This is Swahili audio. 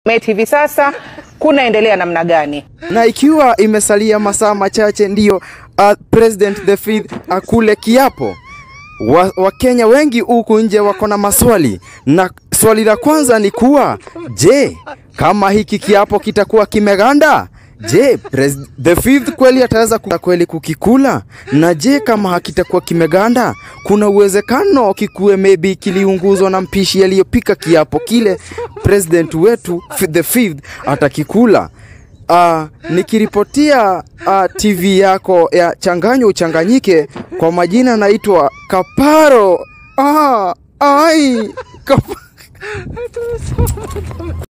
Met hivi sasa kunaendelea namna gani? na ikiwa imesalia masaa machache ndiyo uh, President the fifth akule kiapo, wa, Wakenya wengi huku nje wako na maswali, na swali la kwanza ni kuwa je, kama hiki kiapo kitakuwa kimeganda Je, pres- the fifth kweli ataweza ku- kweli kukikula? Na je, kama hakitakuwa kimeganda, kuna uwezekano kikuwe maybe kiliunguzwa na mpishi aliyopika kiapo kile president wetu fi- the fifth atakikula. Uh, nikiripotia uh, TV yako ya Changanyo Uchanganyike, kwa majina naitwa Kaparo. Ah, ai, Kap